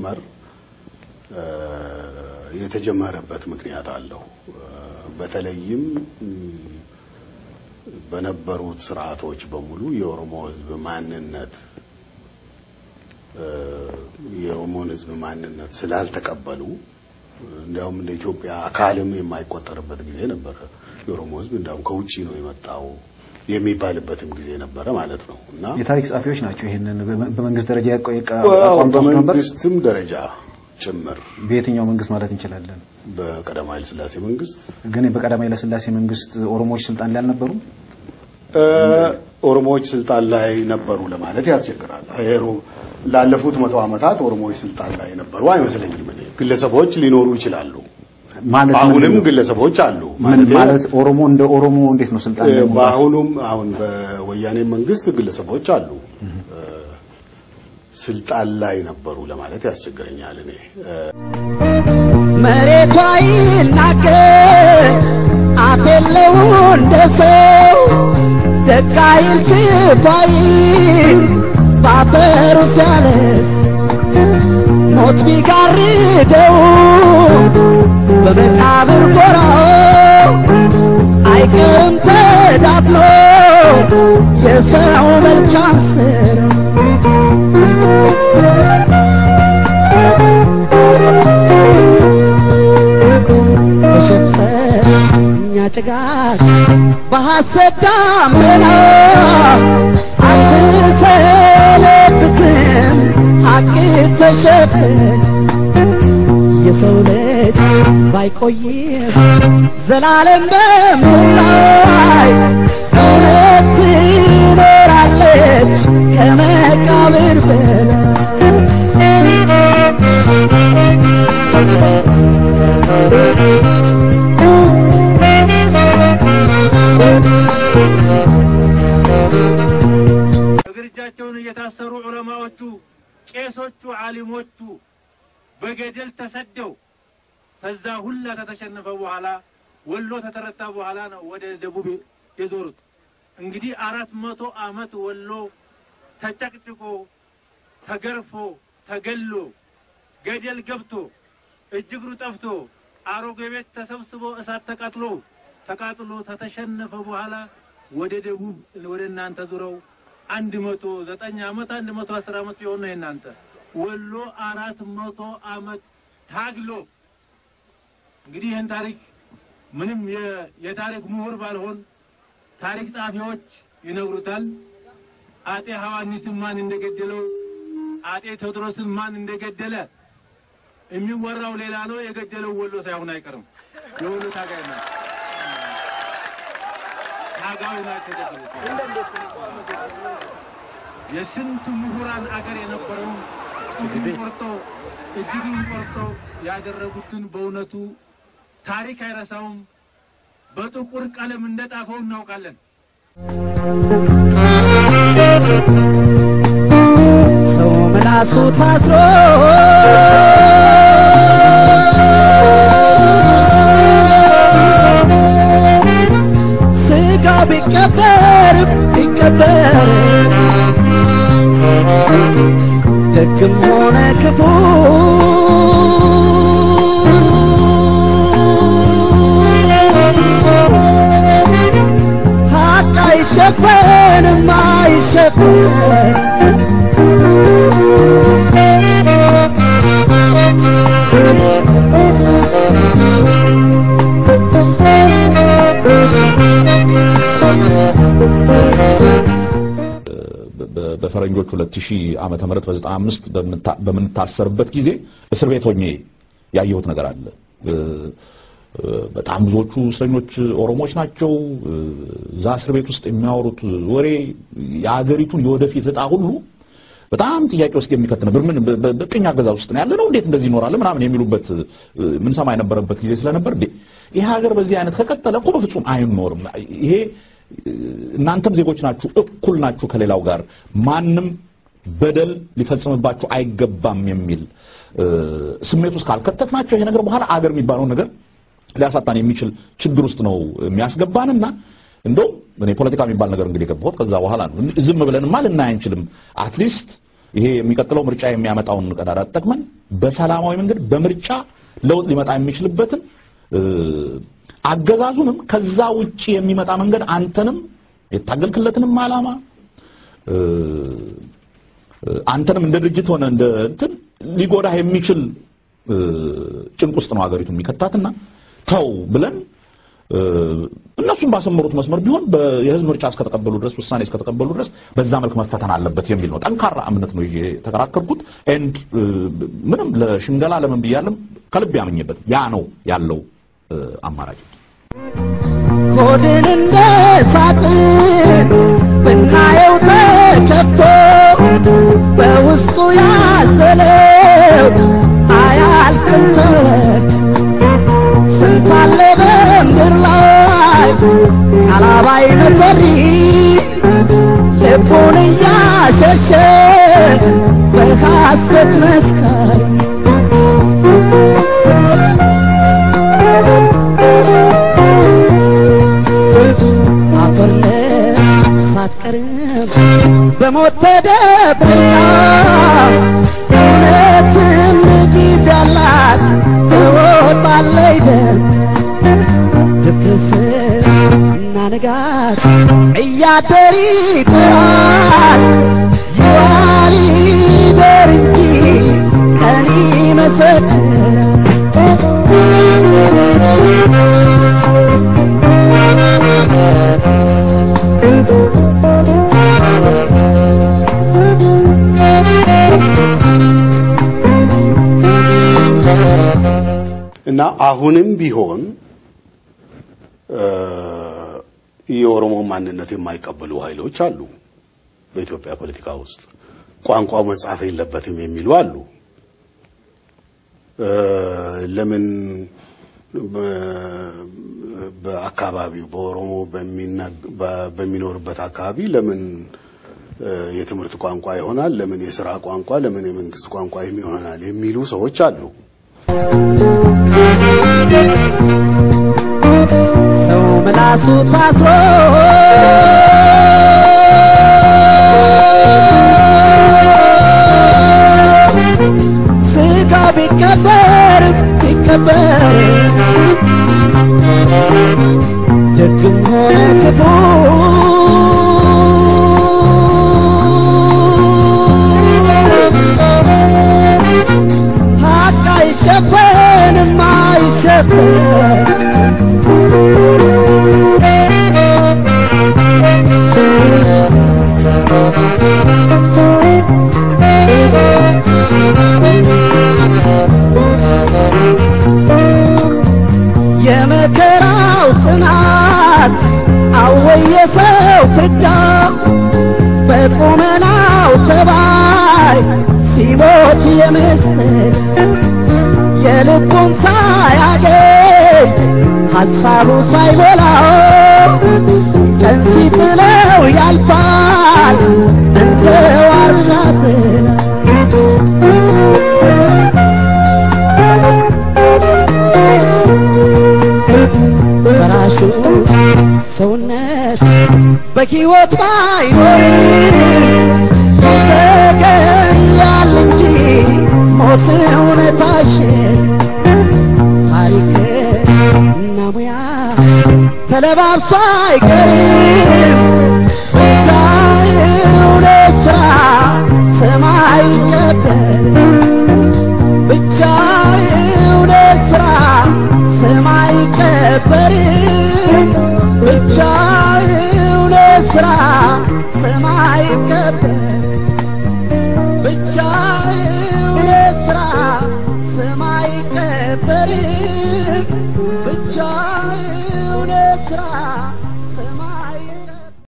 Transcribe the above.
ሲጀመር የተጀመረበት ምክንያት አለው። በተለይም በነበሩት ስርዓቶች በሙሉ የኦሮሞ ሕዝብ ማንነት የኦሮሞን ሕዝብ ማንነት ስላልተቀበሉ እንዲያውም እንደ ኢትዮጵያ አካልም የማይቆጠርበት ጊዜ ነበረ። የኦሮሞ ሕዝብ እንዲያውም ከውጭ ነው የመጣው የሚባልበትም ጊዜ ነበረ ማለት ነው እና የታሪክ ጸሐፊዎች ናቸው ይህንን በመንግስት ደረጃ አቋም ተወስዶ ነበር። በመንግስትም ደረጃ ጭምር በየትኛው መንግስት ማለት እንችላለን? በቀዳማዊ ኃይለ ሥላሴ መንግስት ግን በቀዳማዊ ኃይለ ሥላሴ መንግስት ኦሮሞዎች ስልጣን ላይ አልነበሩም። ኦሮሞዎች ስልጣን ላይ ነበሩ ለማለት ያስቸግራል። ላለፉት መቶ ዓመታት ኦሮሞዎች ስልጣን ላይ ነበሩ አይመስለኝም። እኔ ግለሰቦች ሊኖሩ ይችላሉ። ማለት አሁንም ግለሰቦች አሉ ምን ማለት ኦሮሞ እንደ ኦሮሞ እንዴት ነው ስልጣን ላይ መውጣት? በአሁኑም አሁን በወያኔ መንግስት ግለሰቦች አሉ ስልጣን ላይ ነበሩ ለማለት ያስቸግረኛል። እኔ መሬቷ ይናገር አፍ የለው እንደ ሰው ደግ አይል ክፉ አይል ባፈሩ ሲያለብስ ሞት ቢጋርደው በመቃብር ጎራው አይቀርም ተዳፍኖ የሰው መልካም ስራ በሸፈኛ ጭጋግ በሐሰት ዳመና አትሰለብትም ሐቅ ተሸፍን የሰው ልጅ ባይቆይም ዘላለም በምድር ላይ እውነት ትኖራለች ከመቃብር በላይ እግር እጃቸውን እየታሰሩ ዑለማዎቹ፣ ቄሶቹ፣ ዓሊሞቹ በገደል ተሰደው ከዛ ሁላ ከተሸነፈ በኋላ ወሎ ተተረታ በኋላ ነው ወደ ደቡብ የዞሩት። እንግዲህ አራት መቶ ዓመት ወሎ ተጨቅጭቆ ተገርፎ ተገሎ ገደል ገብቶ እጅ እግሩ ጠፍቶ አሮጌ ቤት ተሰብስቦ እሳት ተቃጥሎ ተቃጥሎ ተተሸነፈ በኋላ ወደ ደቡብ ወደ እናንተ ዙረው አንድ መቶ ዘጠኝ ዓመት አንድ መቶ አስር ዓመት ቢሆን ነው የእናንተ ወሎ አራት መቶ ዓመት ታግሎ እንግዲህ ይህን ታሪክ ምንም የ- የታሪክ ምሁር ባልሆን ታሪክ ጸሐፊዎች ይነግሩታል። አጤ ሐዋኒስን ማን እንደገደለው፣ አጤ ቴዎድሮስን ማን እንደገደለ የሚወራው ሌላ ነው። የገደለው ወሎ ሳይሆን አይቀርም። የወሎ ታጋይ ነው። ታጋዩ ናቸው የገደሉት። የስንት ምሁራን አገር የነበረውን እጅግን ቆርጦ እጅግን ቆርጦ ያደረጉትን በእውነቱ ታሪክ አይረሳውም። በጥቁር ቀለም እንደጣፈው እናውቃለን። ሰው ምላሱ ታስሮ ስጋ ቢቀበር ቢቀበር ደግም ሆነ ክፉ ሀቅ አይሸፈንም አይሸፈን በ- በፈረንጆች 2000 ዓመተ ምህረት በ95 በምንታ- በምንታሰርበት ጊዜ እስር ቤት ሆኜ ያየሁት ነገር አለ። እ- እ- በጣም ብዙዎቹ እስረኞች ኦሮሞዎች ናቸው። እ- እዛ እስር ቤት ውስጥ የሚያወሩት ወሬ የአገሪቱን የወደፊት እጣ ሁሉ በጣም ጥያቄ ውስጥ የሚከት ነበር። ምን በ- በ- በቅኝ አገዛዝ ውስጥ ነው ያለ ነው እንዴት እንደዚህ ይኖራል ምናምን የሚሉበት እ፣ ምንሰማ የነበረበት ጊዜ ስለነበር እንዴ ይህ ሀገር በዚህ አይነት ከቀጠለ እኮ በፍጹም አይኖርም። ይሄ እናንተም ዜጎች ናችሁ፣ እኩል ናችሁ ከሌላው ጋር ማንም በደል ሊፈጽምባችሁ አይገባም የሚል እ፣ ስሜት ውስጥ ካልከተትናቸው ይሄ ነገር በኋላ አገር የሚባለውን ነገር ሊያሳጣን የሚችል ችግር ውስጥ ነው የሚያስገባንና እንደውም እኔ ፖለቲካ የሚባል ነገር እንግዲህ የገባሁት ከዛ በኋላ ነው። ዝም ብለንማ ልናይ አንችልም። አትሊስት ይሄ የሚቀጥለው ምርጫ የሚያመጣውን ቀዳዳ ተጠቅመን በሰላማዊ መንገድ በምርጫ ለውጥ ሊመጣ የሚችልበትን እ፣ አገዛዙንም ከዛ ውጪ የሚመጣ መንገድ አንተንም የታገልክለትንም ዓላማ እ፣ አንተንም እንደ ድርጅት ሆነ እንደ እንትን ሊጎዳህ የሚችል እ፣ ጭንቅ ውስጥ ነው ሀገሪቱ የሚከታትና ተው ብለን እ፣ እነሱም ባሰመሩት መስመር ቢሆን በ- የህዝብ ምርጫ እስከተቀበሉ ድረስ ውሳኔ እስከተቀበሉ ድረስ በዛ መልክ መፈተን አለበት የሚል ነው። ጠንካራ እምነት ነው ይዤ የተከራከርኩት። ኤንድ እ፣ ምንም ለሽንገላ ለምን ብያለም ከልብ ያመኘበት ያ ነው ያለው እ፣ አማራጭ። ሆድን እንደ ሳጥን ብናየው ተከፍቶ በውስጡ ያዘለው አያልቅም ተረት ስንት አለ በምድር ላይ ቃላባይ መሰሪ ልቡን እያሸሸ በሐሰት መስካሪ አፈር ሳትቀርም በሞት ተደብቃ እውነትም ጊዜ አላት ትወጣለች ደም ድፍርስ እና ንጋት እያደር ይጥራል ይዋል ይደር እንጂ ቀን ይመሰክራል እና አሁንም ቢሆን እ፣ የኦሮሞ ማንነት የማይቀበሉ ኃይሎች አሉ። በኢትዮጵያ ፖለቲካ ውስጥ ቋንቋው መጻፍ የለበትም የሚሉ አሉ። እ፣ ለምን በ- በአካባቢው በኦሮሞ በሚናግ- በ- በሚኖርበት አካባቢ ለምን እ፣ የትምህርት ቋንቋ ይሆናል? ለምን የስራ ቋንቋ፣ ለምን የመንግስት ቋንቋ ይሆናል? የሚሉ ሰዎች አሉ። ሰው ምላሱ ታስሮ ስጋ ቢቀበር ቢቀበር ደግም ሆነ ክፉ ሀቅ አይሸፈንም አይሸፈን የመከራው ጽናት አወየሰው ፍዳ በቁመናው ተባይ ሲሞት የመስል የልቡን ሳያገኝ ሐሳቡ ሳይሞላው ቀን ሲጥለው ያልፋል እንደ ዋርካ ጥላ በራሹ ሰውነት በሕይወት ባይኖር ይዘገያል እንጂ ሞት እውነታሽን ታሪክ እና ሙያ ተለባብሶ አይቀርም ብቻ እውነት ሥራ ሰማይ ይቀበል ብቻ እውነት ሥራ ሰማይ ይቀበርም ብቻ እውነት ሥራ ሰማይ ይቀበል ብቻ እውነት ሥራ ሰማይ ይቀበርም ብቻ እውነት ሥራ